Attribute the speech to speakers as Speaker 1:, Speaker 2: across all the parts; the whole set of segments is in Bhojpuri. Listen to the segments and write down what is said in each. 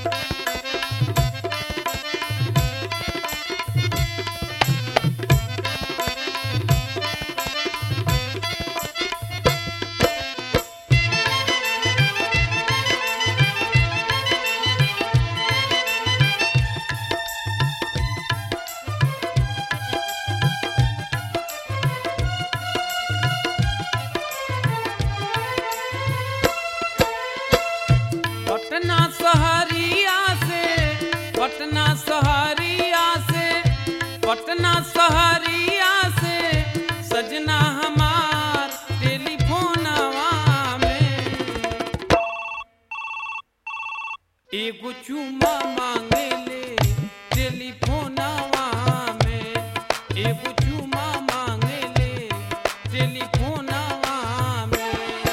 Speaker 1: पटना सहरिया से पटना सहरिया से पटना सहरिया से सजना हमार टेलीफोनवा में एगो चुमा मांगे ले टेलीफोनवा में एगो चुमा मांगे ले टेलीफोनवा में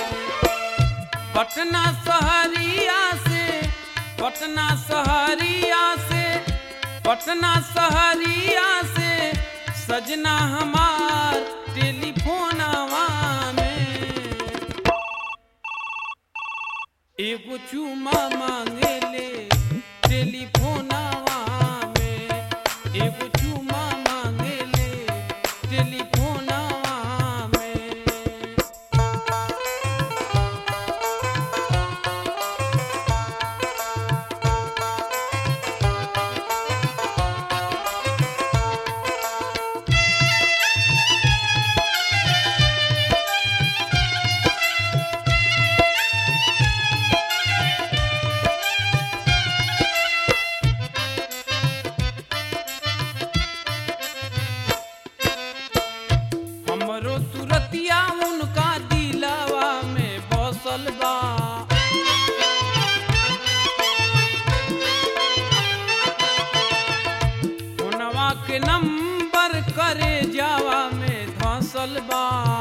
Speaker 1: पटना सहरिया से पटना सहरिया से पटना सहरिया से सजना हमार टेलीफोनवा में एगो चुमा मांगे ले टेलीफोनवा में एगो चुमा मांगे ले टेलीफोनवा में हमरो तुरतिया उनका दिलावा में बसल बा फोनवा के नंबर करे जावा में धसल बा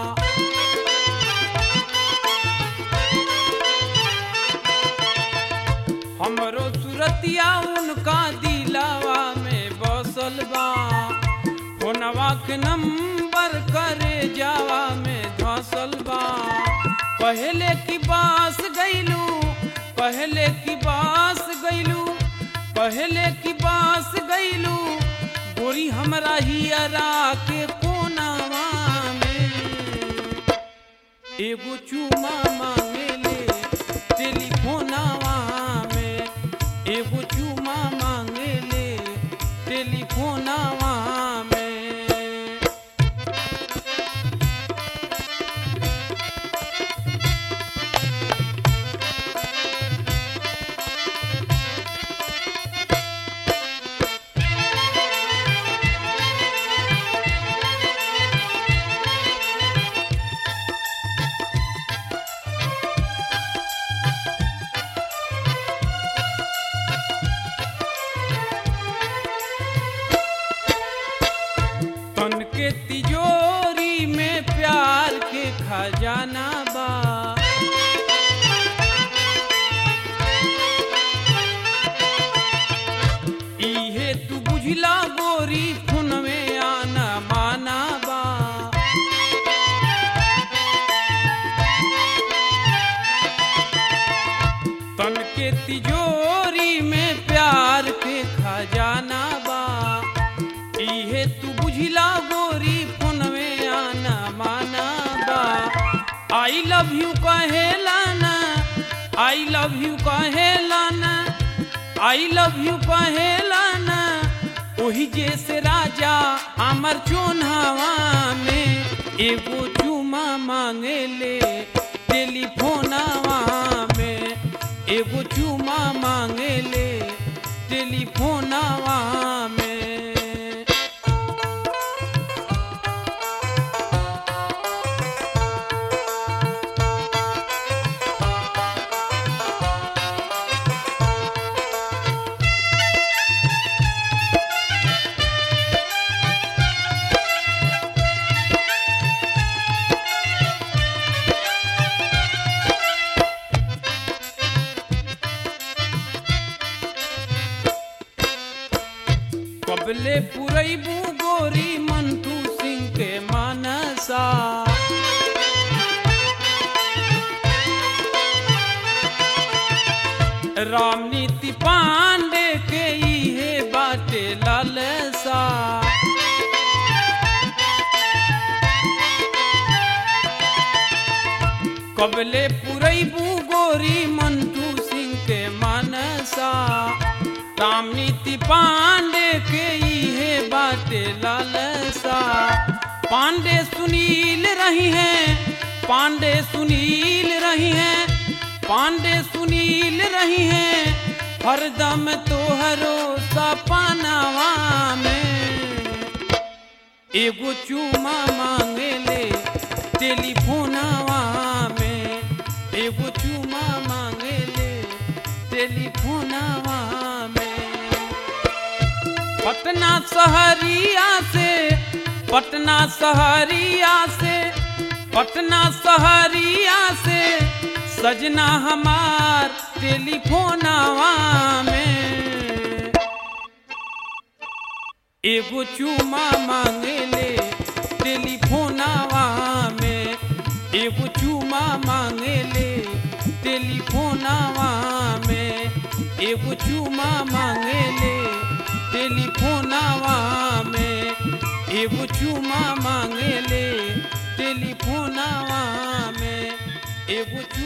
Speaker 1: हमरो सुरतिया उनका दिलावा में बसल बा फोनवा के नंबर करे जावा में धसल बा पहले की बास गईलू पहले की बास गईलू पहले की बास गईलू गोरी हमरा हियरा के कोनावा में एगो चुमा मांगे ले टेलीफोनवा में एगो चुमा मांगे ले टेलीफोनवा में तन के तिजोरी में प्यार के खजाना बा इहे तू बुझला गोरी फुन में आना माना बा तन के तिजोरी में प्यार के खजाना बा इहे तू बुझला गोरी फोनवे आना माना बा आई लव यू कहेला ना आई लव यू कहेला ना आई लव यू कहेला ना ओही जैसे राजा अमर चोन्हावा में एगो चुमा मांगे ले टेलीफोनवा में एगो चुमा मांगे ले टेलीफोनवा में कबले पुरैबू गोरी मंटू सिंह के मानसा रामनीति पांडे के इहे बाटे लालसा कबले पुरैबू गोरी मंटू सिंह के मानसा रामनीति पांडे के इहे बाटे लालसा पांडे सुनील रही हैं पांडे सुनील रही हैं पांडे सुनील रही हैं हरदम तोहरो सपनावा में एगो चूमा मांगेले टेलीफोनवा में एगो चूमा मांगेले टेलीफोनवा में पटना शहरिया से पटना शहरिया से पटना शहरिया से सजना हमार टेलीफोनवा में एगो चूमा मांगेले टेलीफोनवा में एगो चूमा मांगेले टेलीफोनवा में एगो चूमा मांगेले टेलीफोनवा में एगो चूमा मांगेले टेलीफोनवा में एगो चू